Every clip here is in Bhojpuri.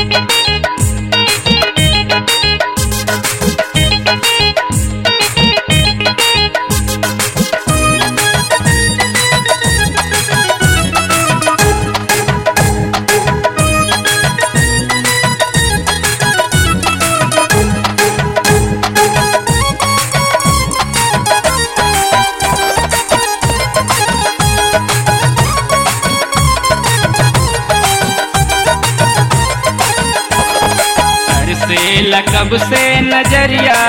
घर से लकब से नजरिया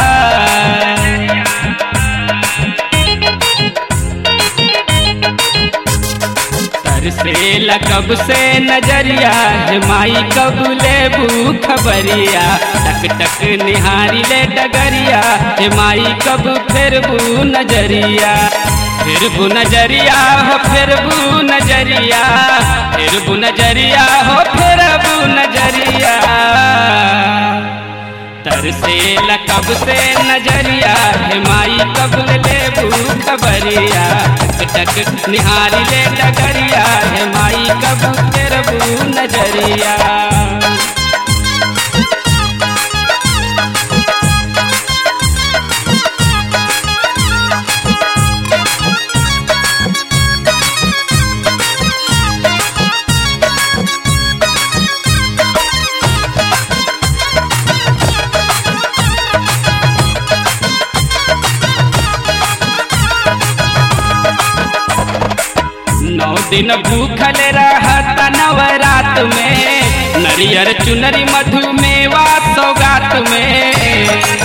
घर से लकब से नजरिया हे माई कब लेबू खबरिया टक टक निहारी ले डगरिया हे माई कब फेरबू नजरिया फिरबू नजरिया हो फिरबू नजरिया फिरबू नजरिया हो फिरबू नजरिया तर से लकब से नजरिया हे माई कब लेबू खबरिया टक टक निहारी ले डगरिया हे माई कब फेरबू नजरिया नौ दिन भूखल रहत नवरात में नरियर चुनरी मधु मेवा सौगात में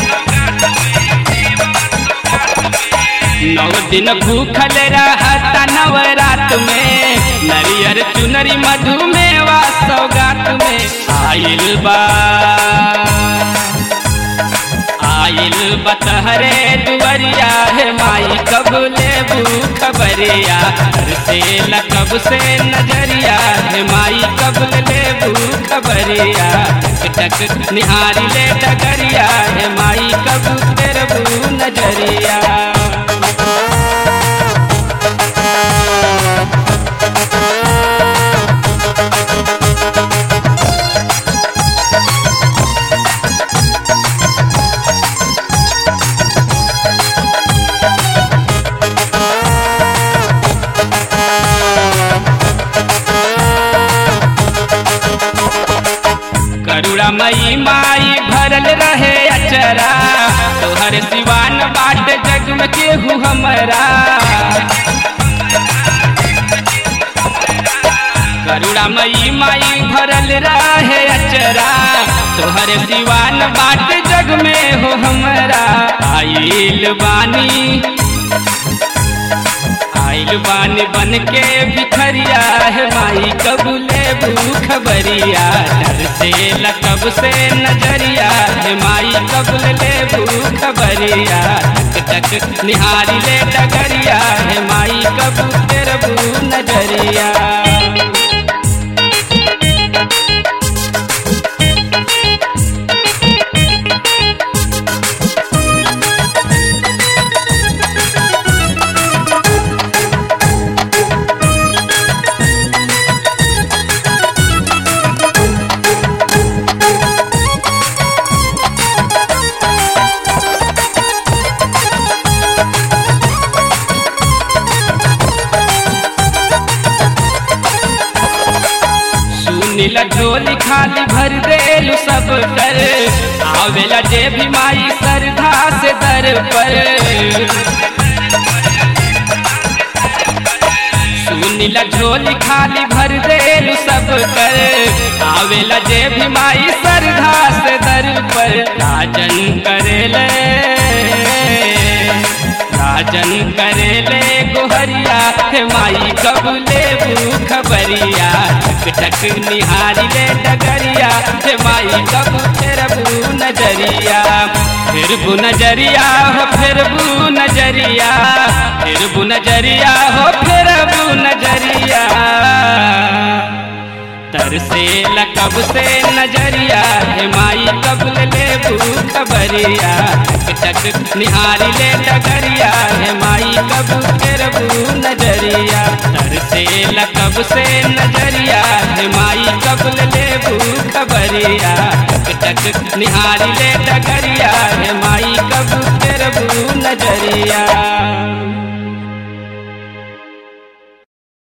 नौ दिन भूखल रहत नवरात में नरियर चुनरी मधु मेवा सौगात में आइल बा आइल बतहरे दुवरिया है माई कब लेबू खबरिया घर से लकब से नजरिया है माई कब लेबू खबरिया टक टक निहारी ले डगरिया है माई कब फेरबू नजरिया करुणा मई माई भरल रहे अचरा तोहर सिवान बाट जग में केहू हमरा करुणा मई माई भरल रहे अचरा तोहर सिवान बाट जग में हो हमरा आइल बानी आइल बानी बन के भिखरिया है माई कब लेबू खबरिया डर से लकब से नजरिया है माई कब लेबू खबरिया टक टक निहारी ले डगरिया है माई कब तेरबू नजरिया सुनीला झोली खाली भर देलू सब कर आवेला जे भी माई श्रद्धा से दर पर सुनीला झोली खाली भर देलू सब कर आवेला जे भी माई श्रद्धा से दर पर राजन करेले राजन करेले गोहरिया हे माई कब लेबू खबरिया टक टक निहारी ले डगरिया हे माई कब फेरबू नजरिया फिरबू नजरिया हो फिरबू नजरिया फिरबू नजरिया हो फिरबू नजरिया तरसे लकब से नजरिया हे माई कब ले खबरिया टक टक निहारी ले डगरिया हे माई कब फेरबू नजरिया तरसे लकब से नजरिया हे माई कब ले खबरिया टक टक निहारी ले डगरिया हे माई कब